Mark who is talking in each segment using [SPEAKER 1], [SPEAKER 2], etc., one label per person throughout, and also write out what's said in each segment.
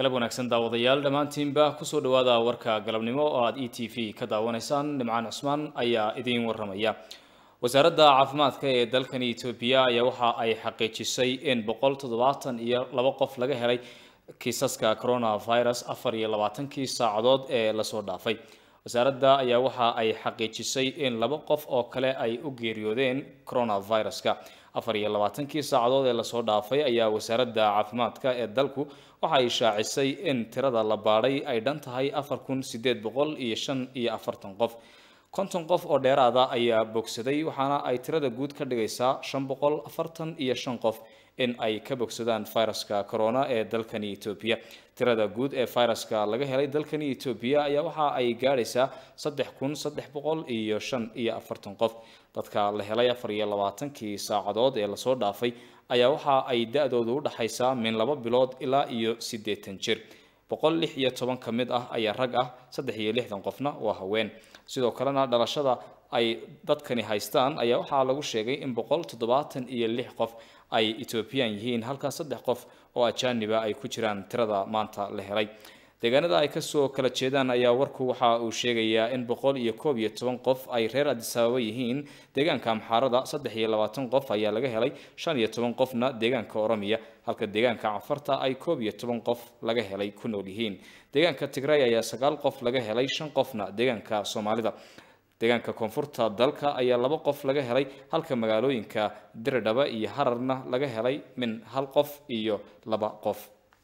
[SPEAKER 1] galab wanaagsan daawadayaal dhammaantiinba kusoo dhawaada warka galabnimo oo aada e t v ka daawanaysaan nimcaan cusmaan ayaa idiin waramaya wasaaradda caafimaadka ee dalkani etoobiya ayaa waxa ay xaqiijisay in boqol toddobaatan iyo laba qof laga helay kiisaska coronavirus afar iyo labaatankii saacadood ee lasoo dhaafay wasaaradda ayaa waxa ay xaqiijisay in laba qof oo kale ay u geeriyoodeen coronaviruska afar iyo labaatankii saacadood ee lasoo dhaafay ayaa wasaaradda caafimaadka ee dalku waxa ay shaacisay in tirada la baadhay ay dhan tahay afar kun sideed boqol iyo shan iyo afartan qof konton qof oo dheeraada ayaa bogsaday waxaana ay tirada guud ka dhigaysaa shan boqol afartan iyo shan qof in ay ka bogsadaan viruska corona ee dalkani etoobiya tirada guud ee viruska laga helay dalkani etoobiya ayaa waxa ay gaadhaysaa saddex kun saddex boqol iyo shan iyo afartan qof dadka la helay afar iyo labaatankii saacadood ee lasoo dhaafay ayaa waxa ay da-doodu u dhaxaysaa min laba bilood ilaa iyo siddeetan jir boqol lix iyo toban ka mid ah ayaa rag ah saddex iyo lixdan qofna waa haween sidoo kalena dhalashada ay dadkani haystaan ayaa waxaa lagu sheegay in boqol toddobaatan iyo lix qof ay ethoobiyan yihiin halkaa saddex qof oo ajaaniba ay ku jiraan tirada maanta la helay deegaanada ay kasoo kala jeedaan ayaa warku waxa uu sheegayaa in boqol iyo koob iyo toban qof ay reer adisaababa yihiin deegaanka amxaarada saddex iyo labaatan qof ayaa laga helay shan iyo toban qofna deegaanka oromiya halka deegaanka cafarta ay koob iyo toban qof laga helay ku nool yihiin deegaanka tigray ayaa sagaal qof laga helay shan qofna deegaanka soomaalida deegaanka koonfurta dalka ayaa laba qof laga helay halka magaalooyinka diridhaba iyo hararna laga helay min hal qof iyo laba qof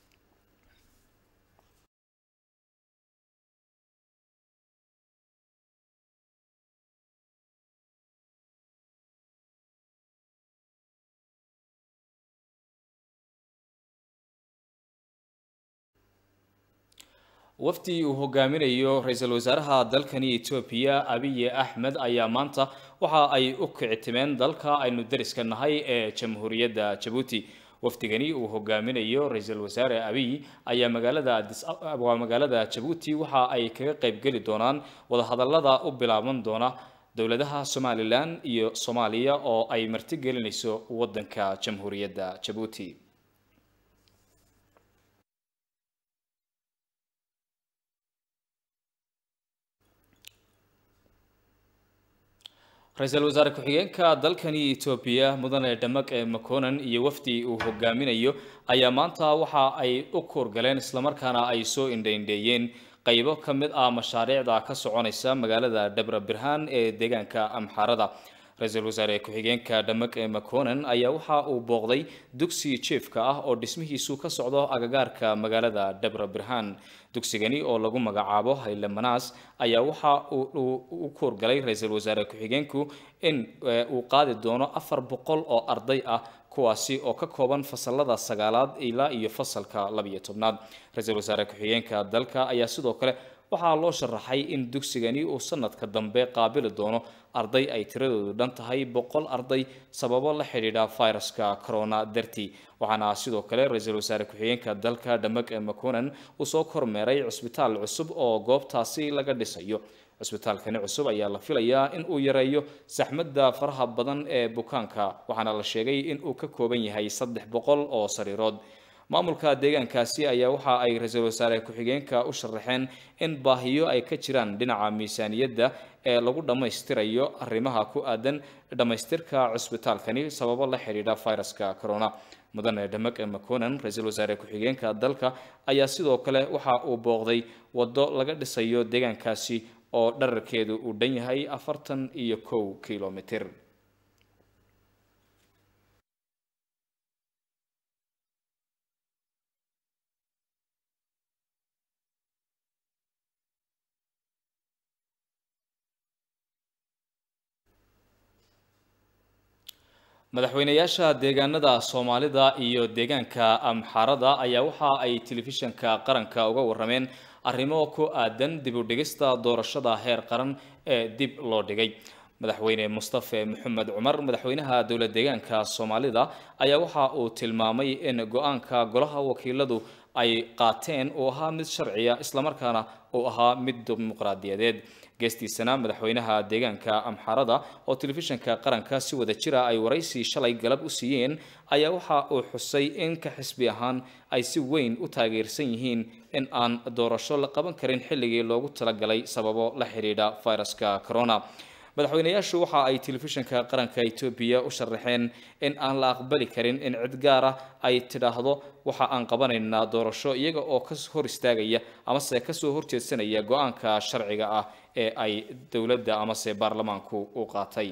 [SPEAKER 1] wafdi uu hogaaminayo ra-iisul wasaaraha dalkani etoobiya abiye axmed ayaa maanta waxa ay u kicitimeen dalka aynu dariska nahay ee jamhuuriyadda jabuuti wafdigani uu hogaaminayo ra-iisul wasaare abiy ayaa magaalada waa magaalada jabuuti waxa ay kaga qaybgeli doonaan wadahadalada u bilaaban doona dowladaha somalilan iyo soomaaliya oo ay martigelinayso wadanka jamhuuriyadda jabuuti ra-iisul wasaare ku-xigeenka dalkani etoobiya mudane dhamaq ee maconan iyo wafdi uu hogaaminayo ayaa maanta waxa ay u kuurgaleen islamarkaana ay soo indhaindheeyeen qaybo ka mid ah mashaariicda ka soconaysa magaalada dhabra birhaan ee deegaanka amxaarada ra-iisul wasaare ku-xigeenka dhamaq ee maconan ayaa waxa uu booqday dugsi jiefka ah oo dhismihiisu ka socdo agagaarka magaalada dhabra birhaan dugsigani oo lagu magacaabo hayle manaas ayaa waxa uu u kuurgalay ra-iisul wasaare ku-xigeenku in uu qaadi doono afar boqol oo arday ah kuwaasi oo ka kooban fasalada sagaalaad ilaa iyo fasalka labiyo tobnaad ra-iisul wasaare ku-xigeenka dalka ayaa sidoo kale waxaa loo sharaxay in dugsigani uu sanadka dambe qaabili doono arday ay tiradoodu dhan tahay boqol arday sababo la xidhiidha viruska corona dartii waxaana sidoo kale ra-iisul wasaare ku-xigeenka dalka dhamaq ee maconan uu soo kormeeray cusbitaal cusub oo goobtaasi laga dhisayo cusbitaalkani cusub ayaa la filayaa in uu yareeyo saxmadda faraha badan ee bukaanka waxaana la sheegay in uu ka kooban yahay saddex boqol oo sariirood maamulka deegaankaasi ayaa waxa ay ra-iisul wasaare ku-xigeenka u sharaxeen in baahiyo ay ka jiraan dhinaca miisaaniyadda ee lagu dhammaystirayo arrimaha ku aadan dhammaystirka cusbitaalkani sababo la xidhiidha viruska corona mudane dhamaq ee maconan ra-iisul wasaare ku-xigeenka dalka ayaa sidoo kale waxa uu booqday waddo laga dhisayo deegaankaasi oo dherarkeedu uu dhan yahay afartan iyo kow kilomitir madaxweynayaasha deegaanada soomaalida iyo deegaanka amxaarada ayaa waxa ay telefishanka qaranka uga warameen arrimo ku aadan dib u dhigista doorashada heer qaran ee dib loo dhigay madaxweyne mustafe maxamed cumar madaxweynaha dowlad deegaanka soomaalida ayaa waxa uu tilmaamay in go-aanka golaha wakiiladu ay qaateen uu ahaa mid sharciya islamarkaana uu ahaa mid dimuqraadiyadeed geestiisana madaxweynaha deegaanka amxarada oo telefishinka qaranka si wada jira ay waraysi shalay galab u siiyeen ayaa waxa uu xusay in ka xisbi ahaan ay si weyn u taageersan yihiin in aan doorasho la qaban karin xilligii loogu talagalay sababo la xidhiidha fayraska corona madaxweynayaashu waxa ay telefishinka qaranka etoobiya u sharaxeen in aan la aqbali karin in cid gaar ah ay tidhaahdo waxa aan qabanaynaa doorasho iyaga oo ka hor istaagaya amase kasoo horjeedsanaya go-aanka sharciga ah ee ay dowladda amase baarlamaanku u qaatay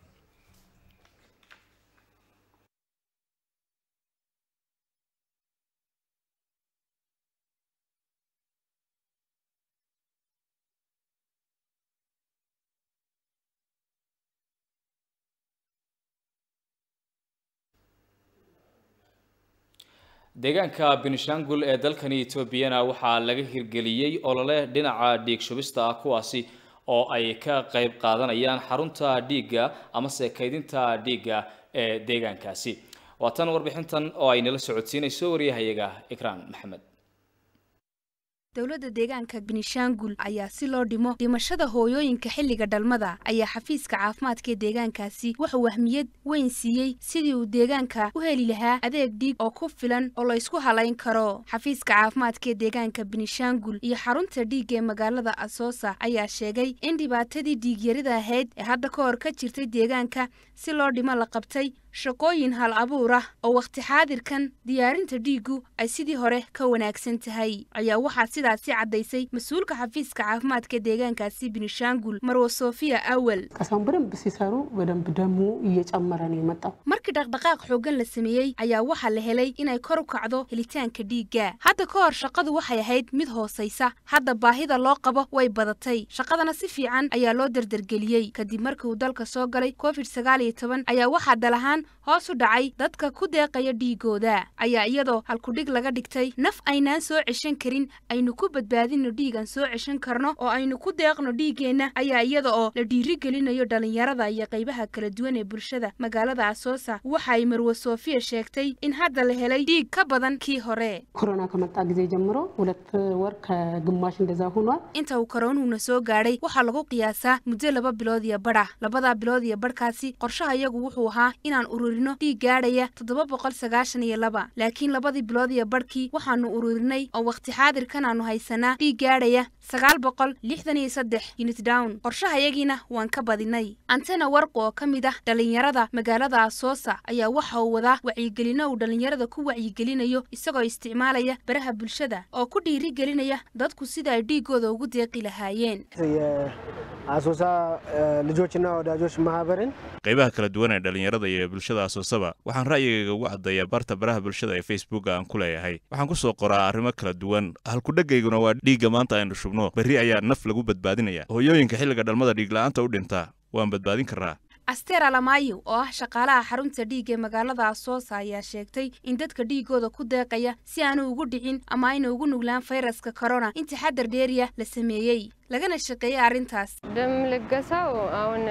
[SPEAKER 1] deegaanka benishangul ee dalkani etoobiyana waxaa laga hirgeliyey olole dhinaca dhiig shubista ah kuwaasi oo ay ka qayb qaadanayaan xarunta dhiigga amase kaydinta dhiigga ee deegaankaasi waa tan warbixintan oo ay nala socodsiinayso waryahayaga ikraan maxamed
[SPEAKER 2] dowladda deegaanka benishangul ayaa si loo dhimo dhimashada hooyooyinka xilliga dhalmada ayaa xafiiska caafimaadka ee deegaankaasi wuxuu wahmiyad weyn siiyey sidii uu deegaanka u heli lahaa adeeg dhiig oo ku filan oo la ysku halayn karo xafiiska caafimaadka ee deegaanka benishangul iyo xarunta dhiigga ee magaalada asoosa ayaa sheegay in dhibaatadii dhiigyarida ahayd ee hadda ka hor ka jirtay deegaanka si loo dhimo la qabtay shaqooyin hal abuur ah oo wakhti xaadirkan diyaarinta dhiiggu ay sidii hore ka wanaagsan tahay ayaa waxaa sidaasi caddaysay mas-uulka xafiiska caafimaadka deegaankaasi benishangul marwo sofiya awel
[SPEAKER 3] ቀሳውን በደንብ ሲሰሩ በደንብ ደሙ እየጨመረ ነው የመጣው።
[SPEAKER 2] markii dhaqdhaqaaq xooggan la sameeyey ayaa waxaa la helay inay kor u kacdo helitaanka dhiigga hadda ka hor shaqadu waxay ahayd mid hoosaysa hadda baahida loo qabo way badatay shaqadana si fiican ayaa loo dardargeliyey kadib markii uu dalka soo galay covid sagaal iyo toban ayaa waxaa dalahaan hoos u dhacay dadka ku deeqaya dhiigooda ayaa iyadoo halkudhig laga dhigtay naf aynaan soo ceshan karin aynu ku badbaadino dhiigan soo ceshan karno oo aynu ku deeqno dhiiggeenna ayaa iyada oo la dhiirigelinayo dhalinyarada iyo qaybaha kala duwan ee bulshada magaalada asoosa waxa ay marwo sofiya sheegtay in hadda la helay dhiig ka badan kii hore
[SPEAKER 3] ኮሮና ከመጣ ጊዜ ጀምሮ ሁለት ወር ከግማሽ እንደዛ ሆኗል።
[SPEAKER 2] inta uu koronuhuna soo gaadhay waxaa lagu qiyaasaa muddo laba bilood iyo badh ah labadaa bilood iyo badhkaasi qorshaha iyagu wuxuu ahaa inaan ururino dhiig gaadhaya toddoba boqol sagaashan iyo laba laakiin labadii bilood iyo badhkii waxaanu ururinay oo wakhti xaadirkan aanu haysanaa dhiig gaadhaya sagaal boqol lixdan iyo saddex unit down qorshahayagiina waan ka badinay antena warqu oo ka mid ah dhalinyarada magaalada asoosa ayaa waxa uu wadaa wacyigelino uu dhalinyarada ku wacyigelinayo isagoo isticmaalaya baraha bulshada oo ku dhiirigelinaya dadku sida ay dhiigooda ugu deeqi lahaayeen
[SPEAKER 4] የአሶሳ ልጆችና ወዳጆች ማህበርን
[SPEAKER 5] qaybaha kala duwan ee dhallinyarada iyo bulshada asoosaba waxaan ra'yigayga ugu caddeeyaa barta baraha bulshada ee facebooka aan ku leeyahay waxaan ku soo qoraa arrimo kala duwan halkudhagayguna waa dhiigga maanta aynu shubno berri ayaa naf lagu badbaadinaya hooyooyinka xilliga dhalmada dhiigla'aanta u dhintaa waan badbaadin karraa
[SPEAKER 2] aster alamayo oo ah shaqaalaha xarunta dhiigga ee magaalada asoosa ayaa sheegtay in dadka dhiigooda ku deeqaya si aanu ugu dhicin ama ayna ugu nuglaan fayraska corona in taxadar dheeriya la sameeyey lagana shaqeeyay arrintaas
[SPEAKER 6] ደም ልገሳው አሁን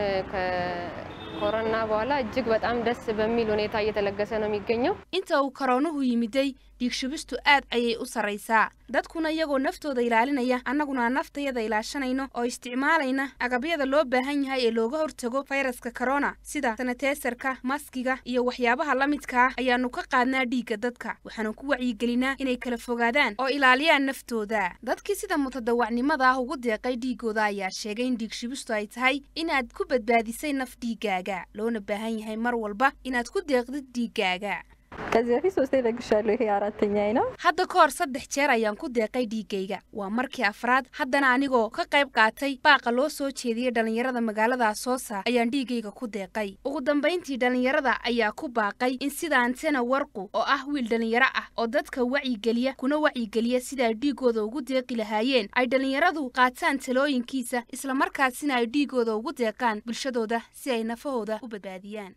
[SPEAKER 6] ከኮሮና በኋላ እጅግ በጣም ደስ በሚል ሁኔታ እየተለገሰ ነው የሚገኘው።
[SPEAKER 2] inta uu koroonuhu yimiday dhiig shubistu aad ayay u sarraysaa dadkuna iyagoo naftooda ilaalinaya annaguna aan naftayada ilaashanayno oo isticmaalayna agabyada loo baahan yahay ee looga hortago fayraska corona sida sanateesarka maskiga iyo waxyaabaha la midka ah ayaanu ka qaadnaa dhiigga dadka waxaanu ku wacyigelinaa inay kala fogaadaan oo ilaaliyaan naftooda dadkii sida mutadawacnimada ah ugu deeqay dhiigooda ayaa sheegay in dhiig shubistu ay tahay inaad ku badbaadisay naf dhiiggaaga loona baahan yahay mar walba inaad ku deeqdid dhiiggaaga
[SPEAKER 7] ከዚህ በፊት ሶስቴ ለግሻለሁ። ይሄ አራተኛዬ ነው።
[SPEAKER 2] hadda ka hor saddex jeer ayaan ku deeqay dhiiggayga waa markii afraad haddana anigoo ka qayb qaatay baaqa loo soo jeediyey dhallinyarada magaalada asoosa ayaan dhiiggayga ku deeqay ugu dambayntii dhallinyarada ayaa ku baaqay in sida antena warqu oo ah wiil dhallinyaro ah oo dadka wacyigeliya kuna wacyigeliya sida ay dhiigooda ugu deeqi lahaayeen ay dhallinyaradu qaataan talooyinkiisa islamarkaasina ay dhiigooda ugu deeqaan bulshadooda si ay nafahooda u badbaadiyaan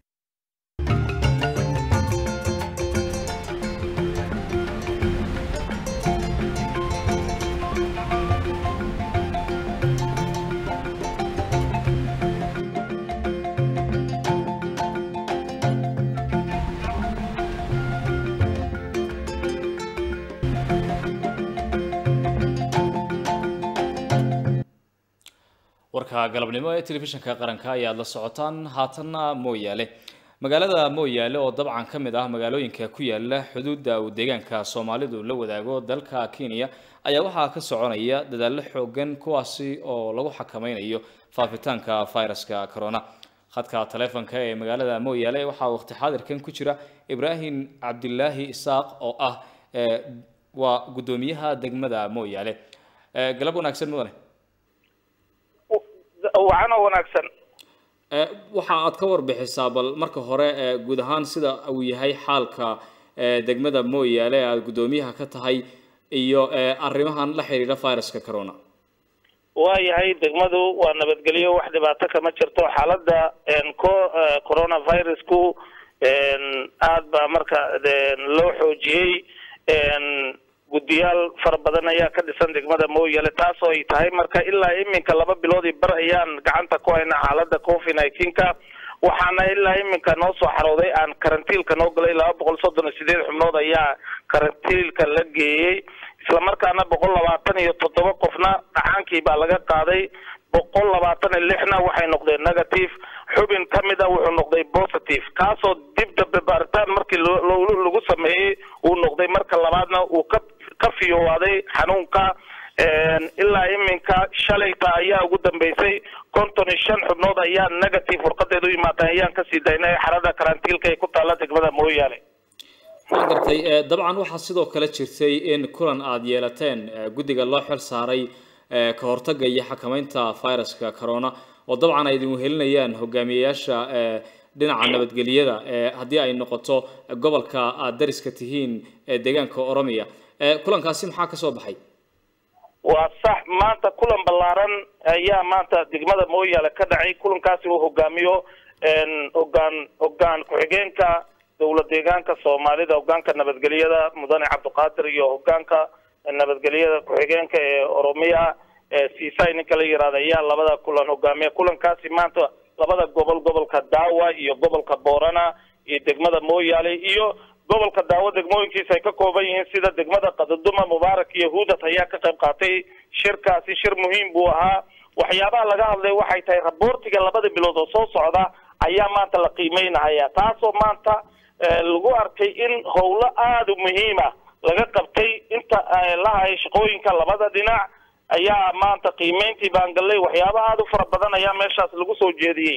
[SPEAKER 1] warka galabnimo ee telefishinka qaranka ayaad la socotaan haatanna mooyaale magaalada mooyaale oo dabcan ka mid ah magaalooyinka ku yaala xuduudda uu deegaanka soomaalidu la wadaago dalka kenya ayaa waxaa ka soconaya dadaallo xoogan kuwaasi oo lagu xakameynayo faafitaanka fayraska corona khadka taleefonka ee magaalada mooyaale waxaa waqti xaadirkan ku jira ibraahim cabdilaahi isaaq oo ah waa guddoomiyaha degmada mooyaale galab wanaagsan mudane
[SPEAKER 8] wacano wanaagsan
[SPEAKER 1] waxa aad ka warbixisaa bal marka hore guud ahaan sida uu yahay xaalka degmada mooyaale aad guddoomiyaha ka tahay iyo arrimahan la xiriira viruska corona
[SPEAKER 8] waayahay degmadu waa nabadgelyo wax dhibaato kama jirto xaaladda co coronavirusku aad baa marka loo xoojiyey guddiyaal fara badan ayaa ka dhisan degmada mooyaale taasoo ay tahay marka ilaa iminka laba biloodii bar ayaan gacanta ku hayna xaaladda covid nineteenka waxaana ilaa iminka noo soo xarooday aan karantiilka noo galay laba boqol soddon iyo sideed xubnood ayaa karantiilka la geeyey islamarkaana boqol labaatan iyo toddoba qofna dhacaankii baa laga qaaday boqol labaatan iyo lixna waxay noqdeen negative xubin ka mid a wuxuu noqday positive kaasoo dib dambe baaritaan markii lagu sameeyey uu noqday marka labaadna uu ka ka fiyowaaday xanuunka ilaa iminka shalayta ayaa ugu dambeysay konton iyo shan xubnood ayaa negative warqadeedu yimaadeen ayaan kasii daynay xarada karantiilka ee ku taalla degmada mooyaale
[SPEAKER 1] waan gartay dabcan waxaa sidoo kale jirtay in kulan aada yeelateen guddiga loo xil saaray ka hortagga iyo xakameynta viruska corona oo dabcan ay idin wehelinayaan hogaamiyeyaasha dhinaca nabadgelyada haddii ay noqoto gobolka aad dariska tihiin deegaanka oromia kulankaasi maxaa ka soo baxay
[SPEAKER 8] waa sax maanta kulan ballaaran ayaa maanta degmada mooyaale ka dhacay kulankaasi uu hogaamiyo hogaan hogaan ku-xigeenka dowlad deegaanka soomaalida hogaanka nabadgelyada mudane cabdiqaadir iyo hogaanka nabadgelyada ku-xigeenka ee oromiya siisay ninka la yihahda ayaa labada kulan hogaamiya kulankaasi maanta labada gobol gobolka daawa iyo gobolka boorana iyo degmada mooyaale iyo gobolka daawo degmooyinkiisa ay ka kooban yihiin sida degmada qadaduma mubaarak iyo huudat ayaa ka qayb qaatay shirkaasi shir muhiim buu ahaa waxyaabaha laga hadlay waxay tahay raboortiga labada bilood oo soo socda ayaa maanta la qiimeynahaya taasoo maanta lagu arkay in howlo aada u muhiima laga qabtay inta lahay shaqooyinka labada dhinac ayaa maanta qiimeyntii baan gallay waxyaaba aada u fara badan ayaa meeshaas lagu soo jeediyey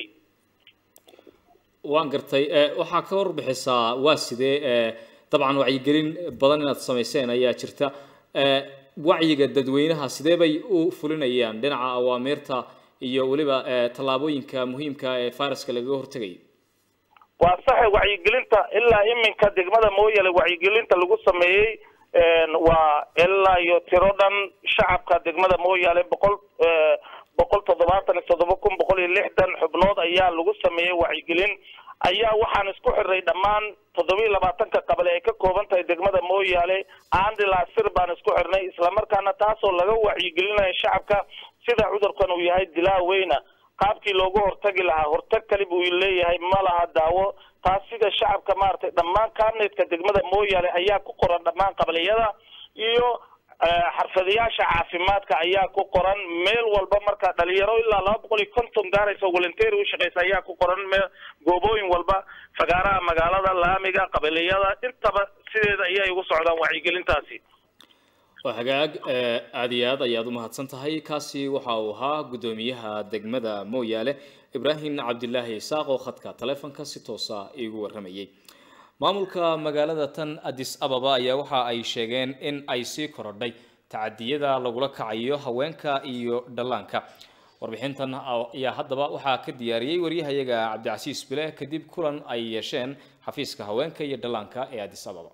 [SPEAKER 1] waan gartay waxaa ka warbixisaa waa sidee dabcan wacyigelin badan inaad samayseen ayaa jirta wacyiga dadweynaha sidee bay u fulinayaan dhinaca awaamiirta iyo weliba tallaabooyinka muhiimka ee viruska lagaga hortegayo
[SPEAKER 8] waa saxe wacyigelinta ilaa iminka degmada mooyale wacyigelinta lagu sameeyey waa ilaa iyo tiro dhan shacabka degmada mooyaale boqol boqol toddobaatan iyo toddoba kun boqol iyo lixdan xubnood ayaa lagu sameeyey wacyigelin ayaa waxaan isku xirnay dhammaan toddobiiyo labaatanka qabale ay ka kooban tahay degmada mooyaale andilaa-sir baan isku xirnay islamarkaana taasoo laga wacyigelinayo shacabka sida cudurkan uu yahay dilaa weyna qaabkii loogu hortagi lahaa hortag kali buu leeyahay ma laha daawo taas sida shacabka maaragtay dhammaan kabinetka degmada mooyaale ayaa ku qoran dhammaan qabaliyada iyo xarfadayaasha caafimaadka ayaa ku qoran meel walba marka dhalinyaro ilaa laba boqol iyo konton gaaraysa volunteeri u shaqeysa ayaa ku qoran me goobooyin walba fagaaraha magaalada laamiga qabaliyada intaba sideeda ayay ugu socdaan wacyigelintaasi
[SPEAKER 1] waa hagaag aada iyo aad ayaad umahadsan tahay kaasi waxa uu ahaa guddoomiyaha degmada mooyaale ibraahim cabdilaahi isaaq oo khadka taleefonka si toosa iigu warramayay maamulka magaalada tan addis ababa ayaa waxa ay sheegeen in ay sii korodhay tacadiyada lagula kacayo haweenka iyo dhallaanka warbixintan ayaa haddaba waxaa ka diyaariyey waryahayaga cabdicasiis bile kadib kulan ay yeesheen xafiiska haweenka iyo dhallaanka ee addis ababa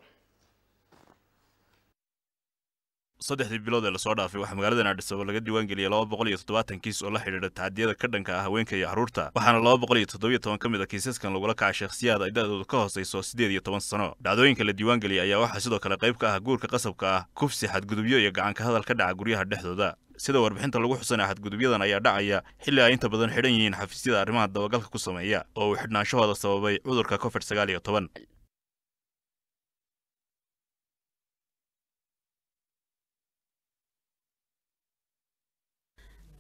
[SPEAKER 5] saddexdii bilood ee lasoo dhaafay waxaa magaaladan adhisabo laga diiwaan geliyay laba boqol iyo toddobaatan kiis oo la xidhiidha tacadiyada ka dhanka ah haweenka iyo carruurta waxaana laba boqol iyo toddobiyo toban ka mid a kiisaskan lagula kacay shakhsiyaad ay da'doodu ka hoosayso siddeed iyo toban sano dhacdooyinka la diiwaan geliyay ayaa waxaa sidoo kale qayb ka ah guurka qasabka ah kufsi xadgudubyo iyo gacanka hadal ka dhaca guryaha dhexdooda sida warbixinta lagu xusanaya xadgudubyadan ayaa dhacaya xilli ay inta badan xidhan yihiin xafiisyada arrimaha dabagalka ku sameeya oo uu xidhnaanshahooda sababay cudurka covid sagaal iyo toban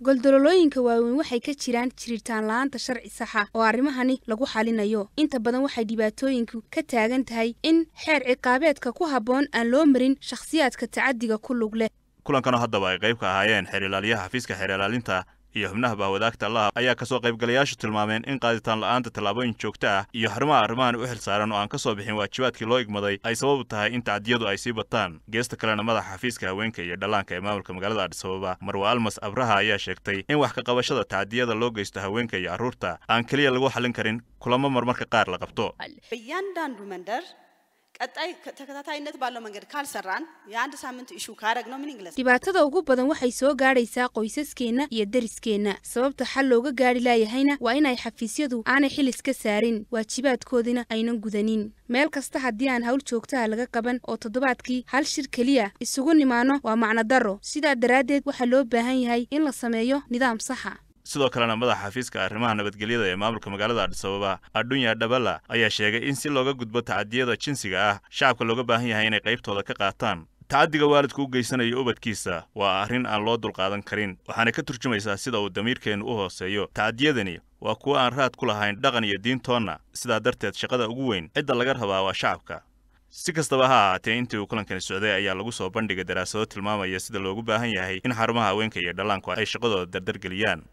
[SPEAKER 2] goldololooyinka waaweyn waxay ka jiraan jiritaan la-aanta sharci saxa oo arrimahani lagu xalinayo inta badan waxay dhibaatooyinku ka taagan tahay in xeer ciqaabeedka ku habboon aan loo marin shakhsiyaadka tacadiga ku lug leh
[SPEAKER 5] kulankanoo haddaba ay qayb ka ahaayeen xeer ilaaliyaha xafiiska xeer ilaalinta iyo xubnaha bahwadaagta allaha ayaa kasoo qaybgalayaashu tilmaameen in qaaditaan la'aanta tallaabooyin joogto ah iyo xarumaha arrimahan u xil saaran oo aan ka soo bixin waajibaadkii loo igmaday ay sababu tahay in tacdiyadu ay sii bataan geesta kalena madaxa xafiiska haweenka iyo dhallaanka ee maamulka magaalada adhisababa marwa almas abraha ayaa sheegtay in wax ka qabashada tacdiyada loo geysto haweenka iyo carruurta aan keliya lagu xallin karin kulamo marmarka qaar la qabto
[SPEAKER 9] በእያንዳንዱ መንደር ቀጣይ ተከታታይነት ባለው መንገድ ካልሰራን የአንድ ሳምንት ኢሹ ካረግ ነው ምን ይግለጽ
[SPEAKER 2] dhibaatada ugu badan waxay soo gaadhaysaa qoysaskeenna iyo deriskeenna sababta xal looga gaadhi laayahayna waa inay xafiisyadu aanay xil iska saarin waajibaadkoodina aynan gudanin meel kasta haddii aan hawl joogtaha laga qaban oo toddobaadkii hal shir keliya isugu nimaano waa macno darro sidaa daraaddeed waxaa loo baahan yahay in la sameeyo nidaam saxa
[SPEAKER 5] sidoo kalena madaxa xafiiska arrimaha nabadgelyada ee maamulka magaalada adhisababa adhunya dhabala ayaa sheegay in si looga gudbo tacadiyada jinsiga ah shacabka looga baahan yahay inay qaybtooda ka qaataan tacaddiga waalidku u geysanayo ubadkiisa waa arrin aan loo dulqaadan karin waxaana ka turjumaysaa sida uu damiirkeennu u hooseeyo tacadiyadani waa kuwo aan raad ku lahayn dhaqan iyo diintoonna sidaa darteed shaqada ugu weyn cidda laga rabaa waa shacabka si kastaba ha ahaatee intii uu kulankani socday ayaa lagu soo bandhigay daraasado tilmaamaya sida loogu baahan yahay in xarumaha haweenka iyo dhallaanku ay shaqadooda dardargeliyaan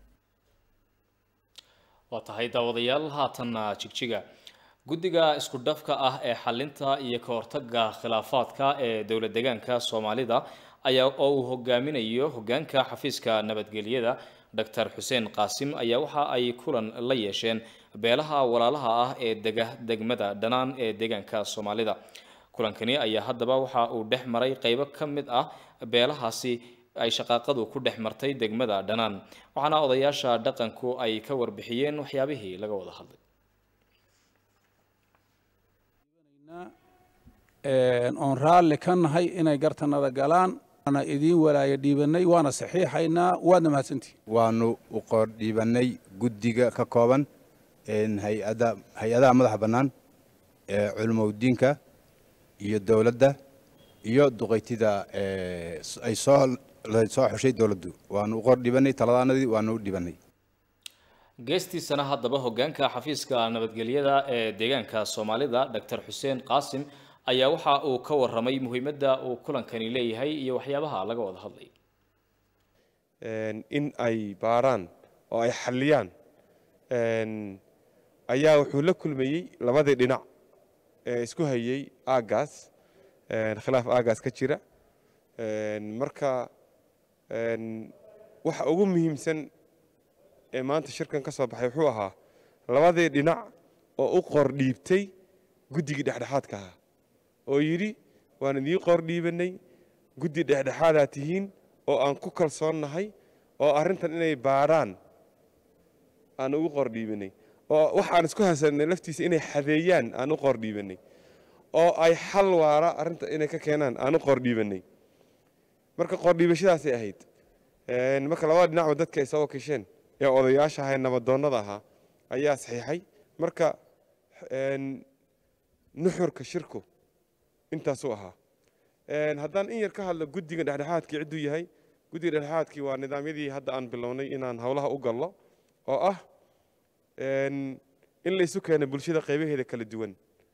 [SPEAKER 1] waa tahay daawadayaal haatanna jigjiga guddiga isku dhafka ah ee xalinta iyo ka hortagga khilaafaadka ee dowlad deegaanka soomaalida ayaa oo uu hogaaminayo hogaanka xafiiska nabadgelyada doctor xuseen qaasim ayaa waxa ay kulan la yeesheen beelaha walaalaha ah ee dega degmada dhanaan ee deegaanka soomaalida kulankani ayaa haddaba waxa uu dhex maray qeybo ka mid ah beelahaasi ay shaqaaqadu ku dhex martay degmada dhanaan waxaana odayaasha dhaqanku ay ka warbixiyeen waxyaabihii laga wada hadlay
[SPEAKER 10] oon raalli ka nahay inay gartanada galaan waana idiin walaaya dhiibanay waana saxiixaynaa waadna mahadsantihi
[SPEAKER 11] waanu u qoor dhiibannay guddiga ka kooban hay-ada hay-adaha madaxa bannaan ee culimowdiinka iyo dowladda iyo duqaytida ay soo soo xushay dowladdu waanu u qor dhibanay taladaanadii waanu u dhibanay
[SPEAKER 1] geestiisana haddaba hogaanka xafiiska nabadgelyada ee deegaanka soomaalida doctor xuseen qaasim ayaa waxa uu ka waramay muhiimadda uu kulankani leeyahay iyo waxyaabaha laga wada hadlay
[SPEAKER 12] in ay baaraan oo ay xalliyaan ayaa wuxuu la kulmayey labadii dhinac ee isku hayey aaggaas khilaaf aaggaas ka jira marka waxa ugu muhiimsan ee maanta shirkan ka soo baxay wuxuu ahaa labadii dhinac oo u qor dhiibtay guddigii dhexdhexaadka ahaa oo yidhi waan idiin qor dhiibannay guddi dhexdhexaadaa tihiin oo aan ku kalsoonnahay oo arrintan inay baadhaan aan ugu qor dhiibannay oo waxaan isku haysannay laftiisa inay xadeeyaan aan u qor dhiibannay oo ay xal waara arrinta inay ka keenaan aan u qor dhiibannay marka qordhiibashadaasay ahayd marka labada dhinacba dadka ay soo wakiisheen ee odayaasha ahaa ee nabadoonnada ahaa ayaa saxiixay marka nuxurka shirku intaasuu ahaa haddaan in yar ka hadlo guddiga dhexdhexaadkii cidduu yahay guddiga dhexdhexaadkii waa nidaamyadii hadda aan bilownay inaan howlaha u gallo oo ah in laysu keeno bulshada qaybaheeda kala duwan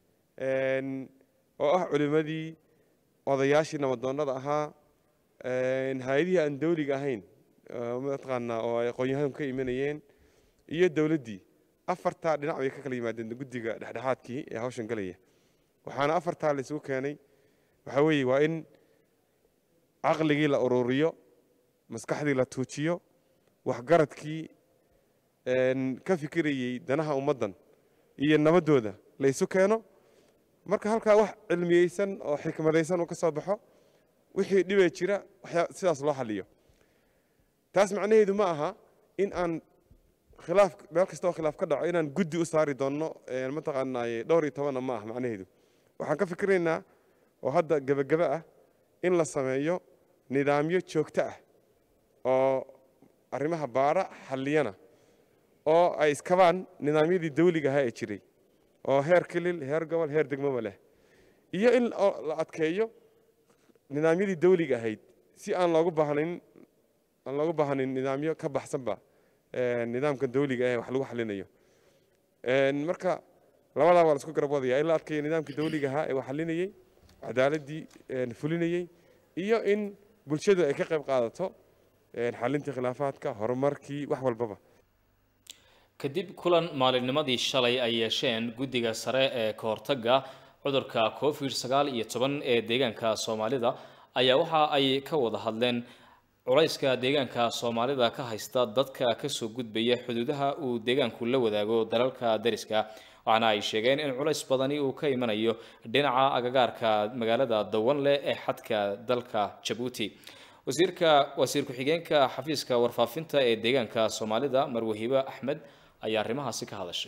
[SPEAKER 12] oo ah culimmadii odayaashii nabadoonnada ahaa hay-adihii aan dawliga ahayn mataqaanaa oo ay aqoon-yahanku ka imanayeen iyo dowladdii afartaa dhinac bay ka kala yimaadeen guddiga dhexdhexaadkii ee hawshan galaya waxaana afartaa la isugu keenay waxaa weeye waa in caqligii la ururiyo maskaxdii la tuujiyo waxgaradkii ka fikirayey danaha ummaddan iyo nabaddooda la isu keeno marka halkaa wax cilmiyeysan oo xikmadaysan uu ka soo baxo wixii dhibee jira waxyaa sidaas loo xaliyo taas macnaheedu ma aha in aan khilaaf meel kasta oo khilaaf ka dhaco inaan guddi u saari doonno mataqaanaaye dhowr iyo tobanna ma aha macnaheedu waxaan ka fikiraynaa oo hadda gebagebe ah in la sameeyo nidaamyo joogto ah oo arrimaha baara xalliyana oo ay iskabaan nidaamyadii dawliga ahaa ee jiray oo heer kilil heer gobol heer degmoba leh iyo in la adkeeyo nidaamyadii dawliga ahayd si aan loogu baahnayn aan looga baahnayn nidaamyo ka baxsanba nidaamka dawliga ee wax lagu xalinayo marka labadaa waa la isku garab wadaya in la adkeeyo nidaamkii dawliga ahaa ee wax xalinayey cadaaladii fulinayey iyo in bulshadu ay ka qayb qaadato xalintii khilaafaadka horumarkii wax walbaba
[SPEAKER 1] kadib kulan maalinnimadii shalay ay yeesheen guddiga sare ee ka hortagga cudurka covid sagaal iyo toban ee deegaanka soomaalida ayaa waxa ay ka wada hadleen culayska deegaanka soomaalida ka haysta dadka kasoo gudbaya xuduudaha uu deegaanku la wadaago dalalka dariska waxaana ay sheegeen in culays badani uu ka imanayo dhinaca agagaarka magaalada dawanle ee xadka dalka jabuuti wasiirka wasiir ku-xigeenka xafiiska warfaafinta ee deegaanka soomaalida marwahibe axmed ayaa arrimahaasi ka hadashay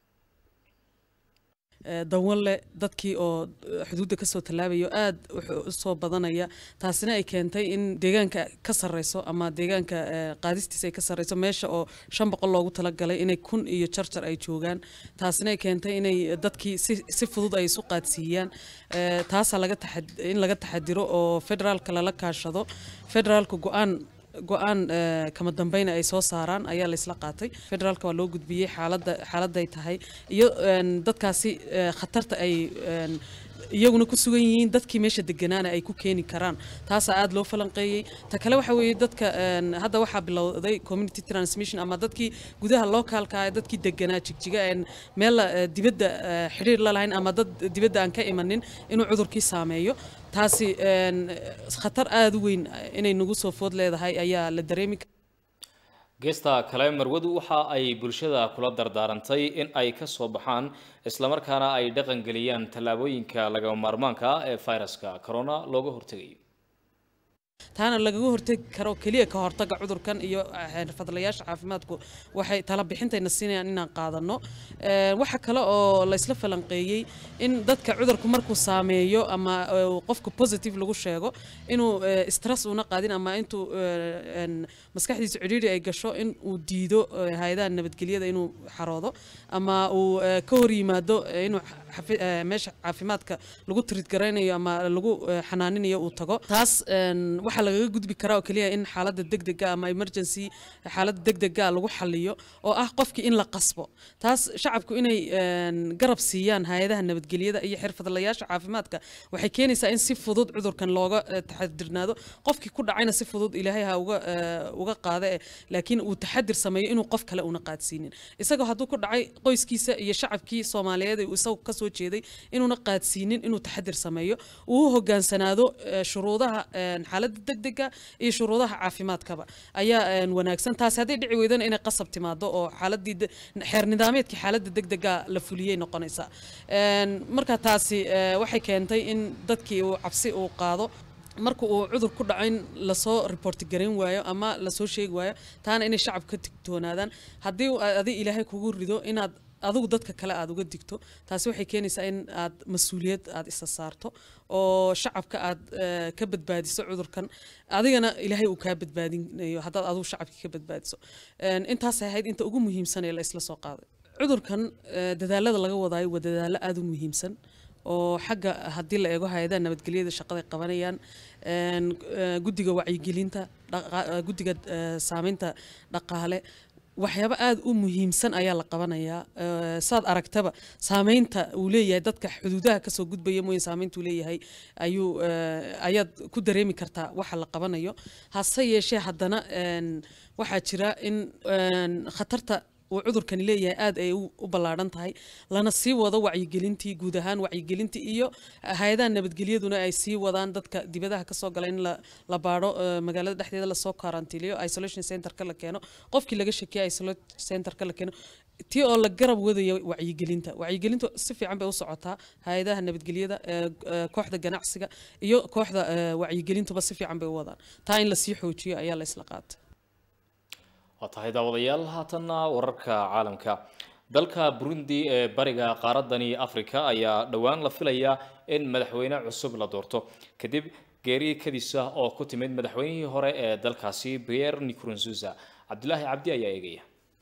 [SPEAKER 13] dawanle dadkii oo xuduudda kasoo tallaabayo aad wuxuu usoo badanaya taasina ay keentay in deegaanka ka sarreyso ama deegaanka qaadistiisa ay ka sarreyso meesha oo shan boqol loogu talagalay inay kun iyo jarjar ay joogaan taasina ay keentay inay dadkii si si fudud ay isu qaadsiiyaan taasaa laga in laga taxadiro oo federaalka lala kaashado federaalka go-aan go-aan kama dambeyna ay soo saaraan ayaa laysla qaatay federaalka waa loo gudbiyey xaaladda xaaladday tahay iyo dadkaasi khatarta ay iyaguna ku sugan yihiin dadkii meesha deganaana ay ku keeni karaan taasaa aada loo falanqeeyey ta kale waxa weeye dadka hadda waxaa bilowday community transmission ama dadkii gudaha locaalka ah dadkii deganaa jigjiga een meel dibadda xidhiir la lahayn ama dad dibadda aan ka imanin inuu cudurkii saameeyo taasi khatar aada u weyn inay nagu soo food leedahay ayaa la dareemi
[SPEAKER 1] geesta kale marwadu waxa ay bulshada kula dardaarantay in ay ka soo baxaan islamarkaana ay dhaqangeliyaan tallaabooyinka lagama maarmaanka ah ee fayraska corona looga hortegayo
[SPEAKER 13] taana lagaga hortegi karo keliya ka hortaga cudurkan iyo xirfadlayaasha caafimaadku waxay tala bixintayna siinayaan inaan qaadano waxa kale oo laysla falanqeeyey in dadka cudurku markuu saameeyo ama qofku positive lagu sheego inuu stress una qaadin ama intuu maskaxdiisa cidhiidhi ay gasho in uu diido hay-adaha nabadgelyada inuu xaroodo ama uu ka hor yimaado inuu meesha caafimaadka lagu tirid garaynayo ama lagu xanaaninayo uu tago taas waxaa lagaga gudbi karaa oo keliya in xaaladda degdega ama emergency xaaladda degdega lagu xaliyo oo ah qofkii in la qasbo taas shacabku inay garab siiyaan hay-adaha nabadgelyada iyo xirfadlayaasha caafimaadka waxay keenaysaa in si fudud cudurkan looga taxadirnaado qofkii ku dhacayna si fudud ilaahay ha uga uga qaada eh laakiin uu taxadir sameeyo inuu qof kale una qaadsiinin isagoo hadduu ku dhacay qoyskiisa iyo shacabkii soomaaliyeed uu isagu kasoo jeeday inuuna qaadsiinin inuu taxadir sameeyo uu u hogaansanaado shuruudaha xaaladda degdega iyo shuruudaha caafimaadkaba ayaa wanaagsan taasi hadday dhici weydana inay qasab timaado oo xaaladii xeer nidaameedkii xaaladda degdega la fuliyey noqonaysaa marka taasi waxay keentay in dadkii uu cabsi uu qaado marka uu cudur ku dhaco in lasoo reporti garayn waayo ama lasoo sheegi waayo taana inay shacabka ka digtoonaadaan haddii adi ilaahay kugu rido inaad adigu dadka kale aada uga digto taasi waxay keenaysaa in aad mas-uuliyad aada isa saarto oo shacabka aad ka badbaadiso cudurkan adigana ilaahay uu kaa badbaadinayo haddaad adigu shacabkii ka badbaadiso intaasay ahayd inta ugu muhiimsan ee la isla soo qaaday cudurkan dadaalada laga wadaayo waa dadaalo aada u muhiimsan oo xagga haddii la eego hay-adaha nabadgelyada shaqaday qabanayaan guddiga wacyigelinta guddiga saameynta dhaqaale waxyaabo aada u muhiimsan ayaa la qabanayaa saad aragtaba saameynta uu leeyahay dadka xuduudaha kasoo gudbaya mooye saameynta uu leeyahay ayuu ayaad ku dareemi kartaa waxa la qabanayo hase yeeshee haddana waxaa jira in khatarta uu cudurkani leeyahay aada ay u ballaadhan tahay lana sii wado wacyigelintii guud ahaan wacyigelintii iyo hay-adaha nabadgelyaduna ay sii wadaan dadka dibadaha kasoo gala in la baadho magaalada dhexdeeda lasoo karantiiliyo isolation centerka la keeno qofkii laga shakiya isolation centerka la keeno tii oo la garab wadaya wacyigelinta wacyigelintu si fiican bay u socotaa hay-adaha nabadgelyada kooxda ganacsiga iyo kooxda wacyigelintuba si fiican bay u wadaan taa in lasii xoojiyo ayaa la isla qaatay
[SPEAKER 1] waa tahay daawadayaal haatanna wararka caalamka dalka burundi ee bariga qaaradani afrika ayaa dhowaan la filayaa in madaxweyne cusub la doorto kadib geeri kadisa oo ku timid madaxweynihii hore ee dalkaasi pierre nkurunziza cabdilaahi cabdi ayaa eegaya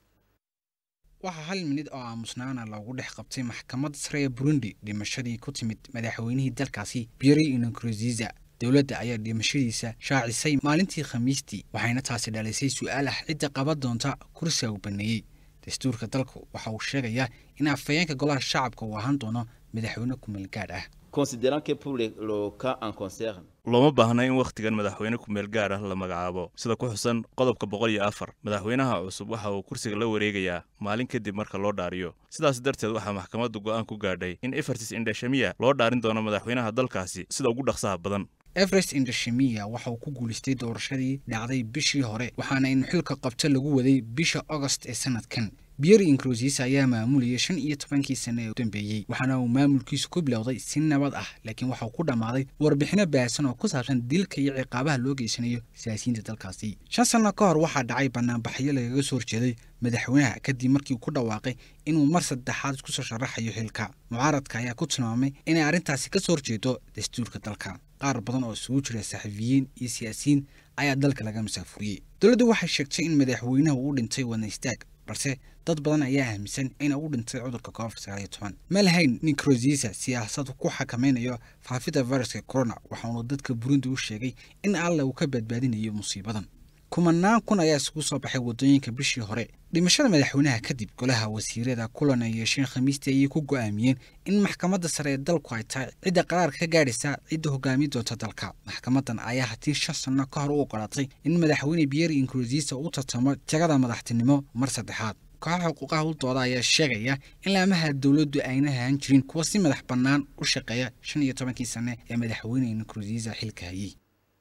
[SPEAKER 14] waxaa hal minid oo aamusnaana loogu dhex qabtay maxkamad sare ee burundi dhimashadii ku timid madaxweynihii dalkaasi pierre nkurunziza dowladda ayaa dhimashadiisa shaacisay maalintii khamiistii waxayna taasi dhalisay su-aal ah cidda qaban doonta kursiga uu baneeyey dastuurka dalku waxa uu sheegayaa in afhayeenka golaha shacabka uu ahaan doono madaxweyne kumeel gaadh ah
[SPEAKER 15] Considérant que pour le, le cas en concerne,
[SPEAKER 5] looma baahna in wakhtigan madaxweyne kumeel gaar ah la magacaabo sida ku xusan qodobka boqol iyo afar madaxweynaha cusub waxa uu kursiga la wareegayaa maalin kadib marka loo dhaariyo sidaas darteed waxaa maxkamaddu go'aan ku gaadhay in evertis indhashamiya loo dhaarin doono madaxweynaha dalkaasi sida ugu dhaqsaha badan
[SPEAKER 14] everest indashemiya waxa uu ku guulaystay doorashadii dhacday bishii hore waxaana in xilka qabto lagu waday bisha agost ee sanadkan pierre incrosisa ayaa maamulayay shan iyo tobankii sane ee u dambeeyey waxaana uu maamulkiisu ku bilowday si nabad ah laakiin waxa uu ku dhammaaday warbixino baahsan oo ku saabsan dilka iyo ciqaabaha loo geysanayo siyaasiyiinta dalkaasi shan sanno ka hor waxaa dhacay banaanbaxyo lagaga soo horjeeday madaxweynaha kadib markii uu ku dhawaaqay inuu mar saddexaad isku soo sharaxayo xilka mucaaradka ayaa ku tilmaamay inay arrintaasi ka soo horjeedo dastuurka dalka qaar badan oo isugu jira saxafiyiin iyo siyaasiyiin ayaa dalka laga masaafuriyey dowladdu waxay sheegtay in madaxweynaha uu dhintay wadna istaag balse dad badan ayaa aaminsan in uu dhintay cudurka covid sagaal iyo toban ma lahayn nincrosisa siyaasad ku xakameynayo faafidda viruska corona waxaanu dadka burundi u sheegay in alla uu ka badbaadinayo musiibadan kumanaan kun ayaa isugu soo baxay waddooyinka bishii hore dhimashada madaxweynaha kadib golaha wasiirada kulan ay yeesheen khamiistii ayay ku go'aamiyeen in maxkamadda sare ee dalku ay tahay cidda qaraarka ka gaadhaysa cidda hogaamiye doonta dalka maxkamadan ayaa haddii shan sanno ka hor u ogolaatay in madaxweyne pierre incrosisa u tartamo jagada madaxtinimo mar saddexaad kooxaha xuquuqaha u dooda ayaa sheegaya in laamaha dowladdu ayna ahaan jirin kuwa si madax bannaan u shaqeeya shan iyo tobankii sane ee madaxweyne incrosisa xilka hayey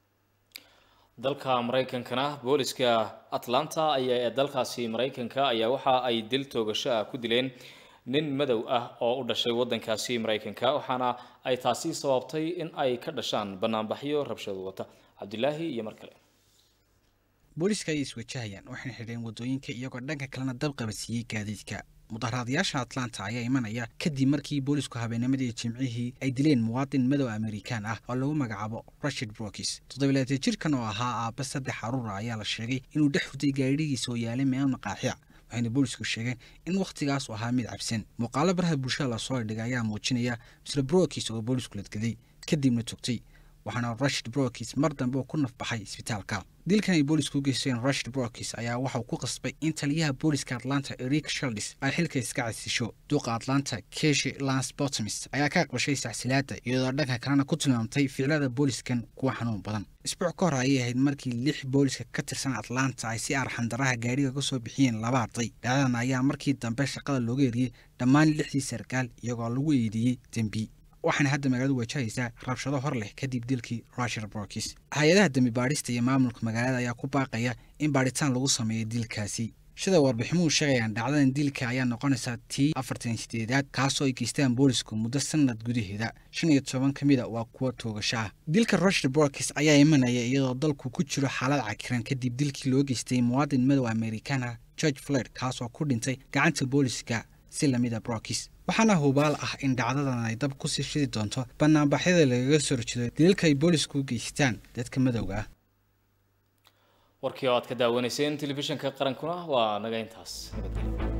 [SPEAKER 1] dalka maraykankana booliska atlanta ayaa ee dalkaasi maraykanka ayaa waxa ay dil toogasho ah ku dileen nin madow ah oo u dhashay waddankaasi maraykanka waxaana ay taasi sababtay in ay ka dhashaan banaanbaxyo rabshado wata cabdilaahi iyo mar kale
[SPEAKER 14] booliiska ayay iswajahayaan waxayna xidheen waddooyinka iyagoo dhanka kalena dab qabadsiiyey gaadiidka mudaharaadayaasha atlanta ayaa imanaya kadib markii boolisku habeennimadii jimcihii ay dileen muwaadin madow amerikaan ah oo lagu magacaabo rashid brokis toddobilaatee jirkan oo ahaa aabba saddex caruura ayaa la sheegay inuu dhex hutay gaadhigiisa oo yaalay meel maqaaxiya waxayna boolisku sheegeen in wakhtigaas uu ahaa mid cabsan muuqaalo baraha bulshada lasoo dhigay ayaa muujinaya misle brokis oo boolisku ladgaday kadibna togtay waxaana rashid brokis mar dambe uu ku nafbaxay isbitaalka dilkan ay boolisku u geysteen rashid brokis ayaa waxauu ku qasbay in taliyaha booliska atlanta eric shaldis ay xilka iska casisho duuqa atlanta keshi lance bottomis ayaa ka aqbashay saxsilaada iyadoo dhanka kalena ku tilmaamtay ficilada booliskan kuwa xanuun badan isbuuc ka hor ayay ahayd markii lix booliska ka tirsan atlanta ay si arxandaraha gaadhiga ka soo bixiyeen laba arday dhacdadan ayaa markii dambe shaqada looga eriyey dhammaan lixdii sarkaal iyagoo lagu eedeeyey dembi waxaana hadda magaaladu wajahaysaa rabshado hor leh kadib dilkii rashid brokis hay-adaha dembi baadhista iyo maamulka magaalada ayaa ku baaqaya in baadhitaan lagu sameeyo dilkaasi sida warbiximuhu sheegayaan dhacdadan dilka ayaa noqonaysaa tii afartan sideedaad kaasoo ay geystaan boolisku muddo sanad gudaheeda shan iyo toban ka mida waa kuwa toogasho ah dilka rashid brokis ayaa imanaya iyadoo dalku ku jiro xaalad cakiran kadib dilkii loo geystay muwaadin madow amerikaan ah george floyd kaasoo ku dhintay gacanta booliska si lamida brokis waxaana hubaal ah in dhacdadan ay dab ku sii shidi doonto banaanbaxyada lagaga soo horjeedo daliilka ay boolisku u geystaan dadka madowga ah
[SPEAKER 1] warkii oo aad ka daawanayseen telefishinka qarankuna waa naga intaas nabadgelyo